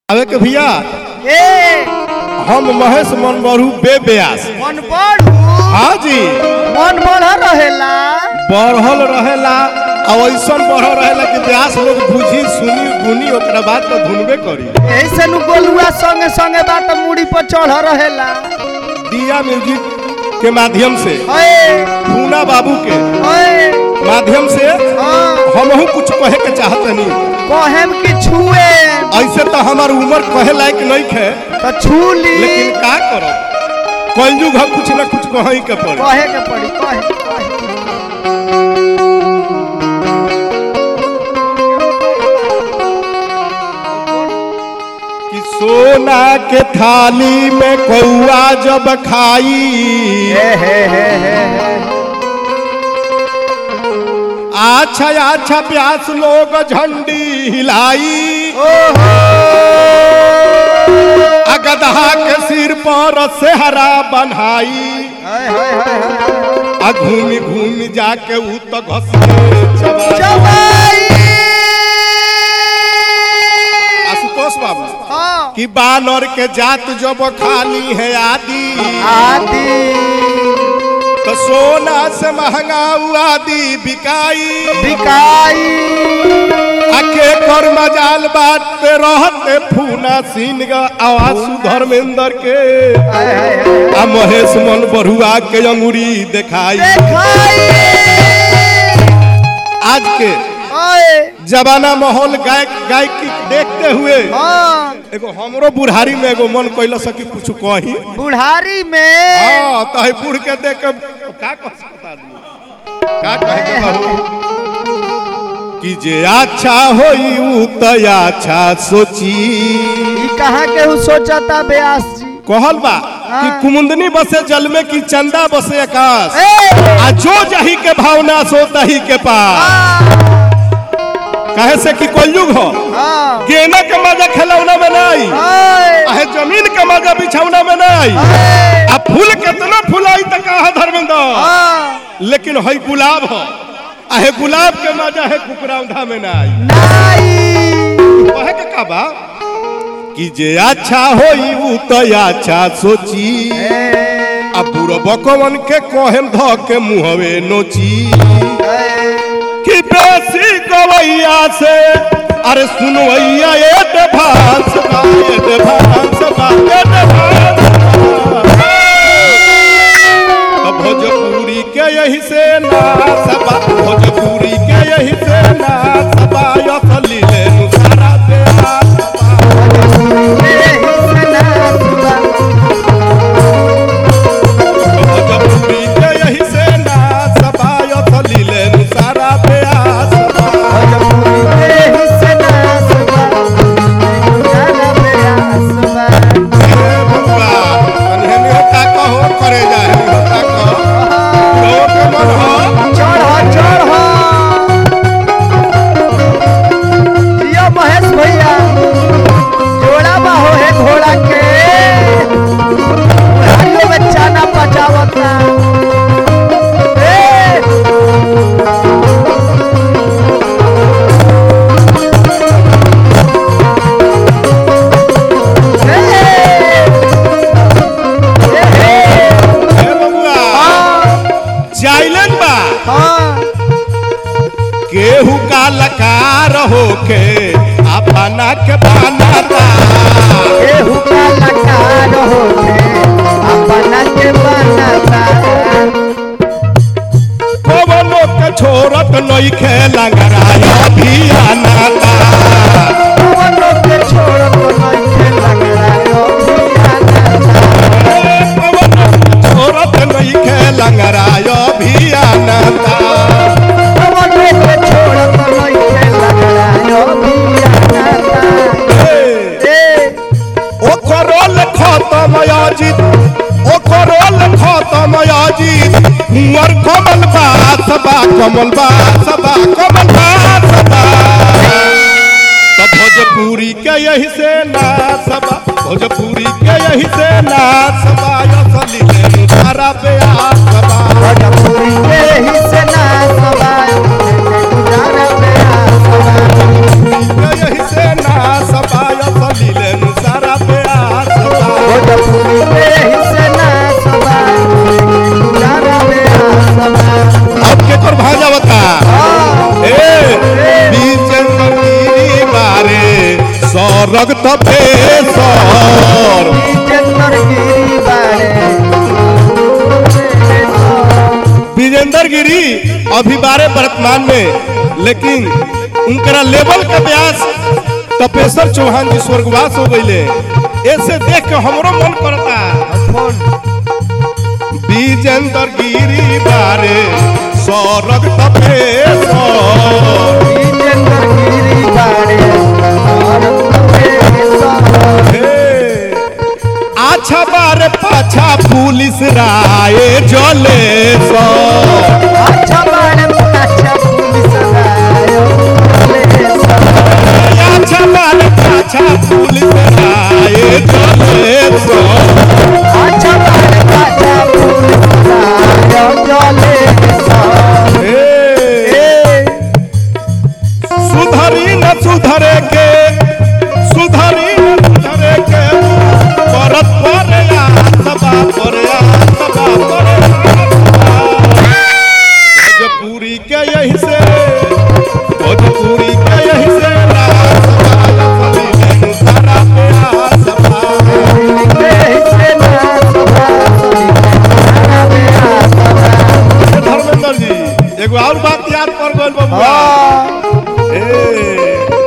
आवे के भैया ए हम महेश मनबरू बे ब्यास मन बढ़ू हाँ जी मन बढ़ रहेला बढ़ल रहेला और ऐसन बढ़ल रहेला कि ब्यास लोग बुझी सुनी गुनी ओकरा बाद तो धुनबे करी ऐसे नु गोलुआ संगे संगे बात मुड़ी पर चढ़ रहेला दिया म्यूजिक के माध्यम से ओए पूना बाबू के ओए माध्यम से हाँ हमहू कुछ कहे के चाहतनी कहेम कि छुए ऐसे तो हमार उम्र कहे लायक नहीं खे तो छू ली लेकिन का करब कलयुग हम कुछ ना कुछ कहीं के पड़ी कहे के पड़ी कहे कहे कि सोना के थाली में कौआ जब खाई हे हे हे हे हे अच्छा अच्छा प्यास लोग झंडी हिलाई ओहो आ गदहा के सिर पर सेहरा बन्हाई हाय हाय हाय हाय आ घूमी घूमी जाके ऊ तो घसके चबाई चबाई आशुतोष बाबू हाँ कि बानर के जात जब खाली है आदि आदि तो सोना से महंगा ऊ आदि बिकाई बिकाई आके कर मजाल बात पे रहते फूना सीन गा आवासु धर्मेंद्र के हाय हाय हाय आ महेश मन बरुआ के अंगुरी दिखाई देखाई आज के ओए जमाना माहौल गायक गायकी देखते हुए हाँ एगो हमरो बुढ़ारी में एगो मन कैल सकी कुछ कही बुढ़ारी में हाँ तो है बूढ़ के देख के का कह सकता आदमी का कहे के बाबू कि जे अच्छा होई ऊ त अच्छा सोची ई कहाँ के हु सोचता ब्यास जी कहल बा कि हाँ। कुमुंदनी बसे जल में कि चंदा बसे आकाश ए आ जो जही के भावना सो तही के पास हाँ कहे से कि कलयुग हो हाँ गेना के मजा खिलौना में नहीं ओए आहे जमीन के मजा बिछौना में नहीं ओए आ फूल कितना फुलाई तक कहा धर्मेंद्र हाँ लेकिन है गुलाब हो आहे गुलाब के मजा है कुकराउंधा में नहीं नाई कहे के का बा कि जे अच्छा होई ऊ तो अच्छा सोची आ बुरो बकवन के कोहम ध के मुहवे नोची कि बेसी गवैया से अरे सुनवैया एडवांस बा एडवांस बा एडवांस बा। तो भोजपुरी के यही से नाच बा भोजपुरी के यही से नाच बा असली ले सारा देहात बा। भोजपुरी के यही से नाच बा असली ले सारा देहात बा। हे बबुआ, अनहेनी होता कहो, करे जाहे होता कहो। लोग के मन हो, महेश भैया जोड़ा बाहो है घोड़ा के बुढ़ारियों में चाना पचावता ए हे बबुआ, जाइलन बा केहू का लकार होके अपना के बनाता कवनो के छोरत नहीं खेला भी आनाता कवनो के छोरत नहीं खेला भी आनाता ओ करोल खत्म याजित ओ करोल खत्म याजित मुअर कमल बास बा कमल बास बा कमल बास बा तो भोजपुरी के यही से नाच बा भोजपुरी के यही से नाच बा असली ले सारा प्यास बा भोजपुरी के ही से ना सवाय गुजारा में आ सवाय यही से ना सबाय सलीले सरग तपेसर चंदर गिरी बाड़े विजेंद्र गिरी अभी बारे वर्तमान में लेकिन उनकरा लेवल का व्यास तपेश्वर चौहान जी स्वर्गवास हो गईले ऐसे देख के हमरो मन करता फोन विजेंद्र गिरी बारे सरग तपेश्वर चंदर गिरी बाड़े हे, आछा बारे पाछा पुलिस राय जले अच्छा बाड़े अच्छा पुलिस आयो आछा बारे पाछा पुलिस राय जले अच्छा बाड़े अच्छा पुलिस आयो जले सुधरी न सुधरे के सुधरी न सुधरे के परत पर या सबा पर या सबा पर भोजपुरी के यही से भोजपुरी के यही से रात सवाल सभी लेनु सारा पे आ सभा धर्मेंद्र जी एगो और बात याद कर गइल बबुआ ए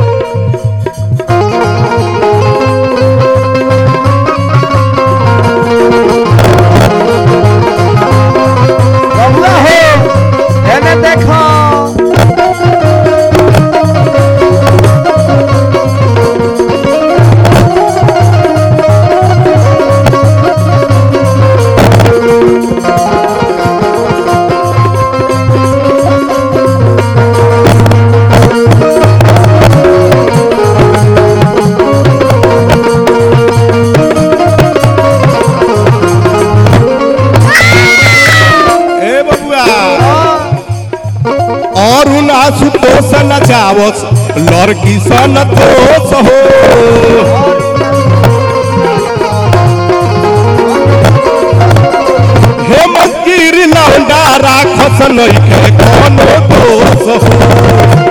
बबुआ हो एने देखो ए बबुआ और उना सुतोष नचावस लड़की सन तोष हो हेमंत गिरी लौंडा राखस नइखे कोनो दोष हो